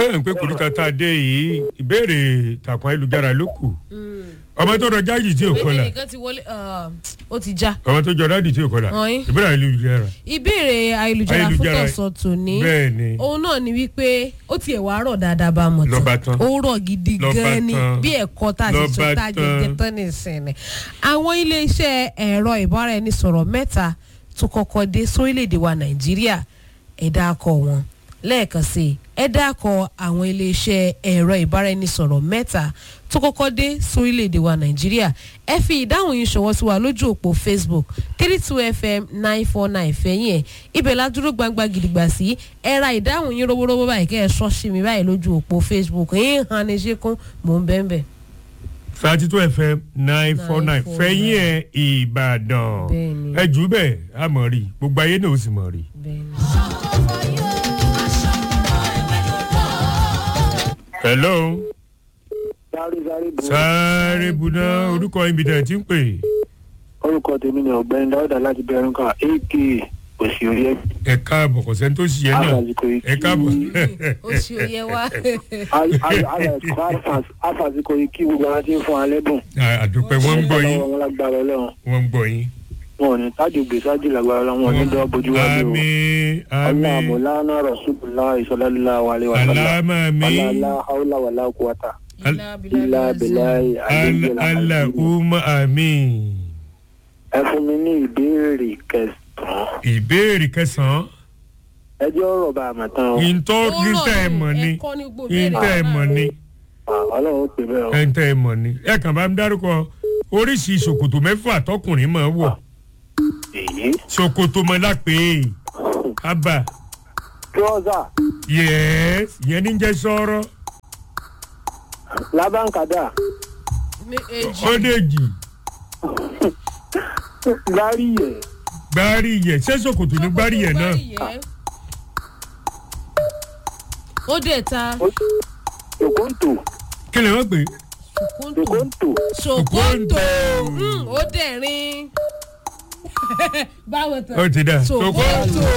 ẹ ń pé kòríta tá a dé yìí ìbéèrè ìtàkùn ayélujára ló kù ọmọ tó rọ jáàjì tí ò pé kọlà ẹnìkan ti wọlé ah, ó ti já. ọmọ tó jọ dáàdì tí ò kọlà Ọ̀yin. ìbéèrè ayélujára ìbéèrè ayélujára fún Ayélujára. tọ̀sán tòní bẹ́ẹ̀ ni òun náà ni wípé ó tiẹ̀ wá rọ̀ dáadáa bá a mọ̀ Lọ́ba tán. ó rọ̀ gidi Lọ́ba gan ni tán. bí ẹ̀kọ́ tá a ti sọ Lọ́ba tá a jẹ tán. jẹ tán ní ìsinmi. àwọn iléeṣẹ́ ẹ̀rọ ìbáraẹnisọ̀rọ̀ mẹ́ta tó kọ́kọ́ dé sórílẹ̀‐èdè wa nàìjíríà ẹ̀dá akọ wọn lẹ́ẹ̀kan sí i ẹ̀dá akọ àwọn iléeṣẹ́ ẹ̀rọ ìbáraẹnisọ̀rọ̀ mẹ́ta tó kọ́kọ́ dé sórílẹ̀‐èdè wa nàìjíríà ẹ fi ìdáhùn yín ṣọwọ́ sí wa lójú òpó facebook three two fm nine four nine fẹ̀yìn ẹ̀ ibẹ̀ la dúró gbangba gidigba sí ẹ ra ìdáhùn yín rówórówó báyìí kẹ́ ẹ sọ́ sí mi báyìí lójú òpó facebook yín hàn ní ṣẹ́kún mò ń bẹ́ẹ̀ bẹ́ẹ̀. thirty two fm nine four nine 949. fẹ́yìn ẹ̀ ìbàdàn Bẹ́ẹ̀ni. ẹ jù ú bẹ́ẹ̀ a mọ̀ rí gbogbo ayé náà ó sì mọ̀ rí. bẹ́ẹ̀ni. hello sáré sáré bò ó. sáré buná orúkọ ibi tẹ̀ tí ń pè orúkọ tèmi ni ọ̀gbẹ́ni dáúdà láti bẹ̀rù kan aka òsì orí ẹ̀ ẹ káàbọ̀ kò sẹ́ni tó ṣiyẹ náà àfàsìkò yìí ẹ káàbọ̀ ó ṣe òye wá. àfàsìkò yìí kí gbogbo àwọn tí ń fún alẹ́ bùn. àdúpẹ́ wọ́n ń gbọ́ yín wọn lágbára ọlọ́run wọ́n ń gbọ́ yín. wọn ò ní tájú gbèsájú lágbára ọlọ́run wọn ò ní dọ́ bójú wájú o. àmì ọlá àmì àmọ̀lánà rasulillah ìsọlálá wàlẹ́ wàlá aláàmà mi ọlá haúlá wàlá kúwàtà ilá ilá bẹ̀láì alà umma àmì. ẹ fún mi ní ìbéèrè kẹsàn-án ìbéèrè kẹsàn-án ẹjọ́ ọ̀rọ̀ bá a mọ̀ tán o ìntọ́ níta ẹ̀ mọ̀ ni ẹ̀kọ́ ní gbogbo ìbéèrè ìntà ẹ̀ mọ̀ ni Ah, ọlọ́run ó pè bẹ́ẹ̀ o. ìntà ẹ̀ mọ̀ ni ẹ kàn bá ń dárúkọ oríṣi ṣòkòtò mẹ́fà tọkùnrin máa wọ̀ èyí ṣòkòtò mọ́ lápè ábà trọ́sà yẹ́s ìyẹn ní jẹ́ sọ́ọ́rọ́ lábàǹkàdà méjì ọ́dẹ̀jì gbárí yẹ̀ gbárí yẹ ṣé ṣòkòtò ní gbárí yẹ náà ó dẹ̀ ta tòkóńtò kí lè wọ́n pè é. ṣòkòtò tòkóńtò ṣòkòtò ó dẹ̀ rin báwo tán ó ti dà ṣòkòtò.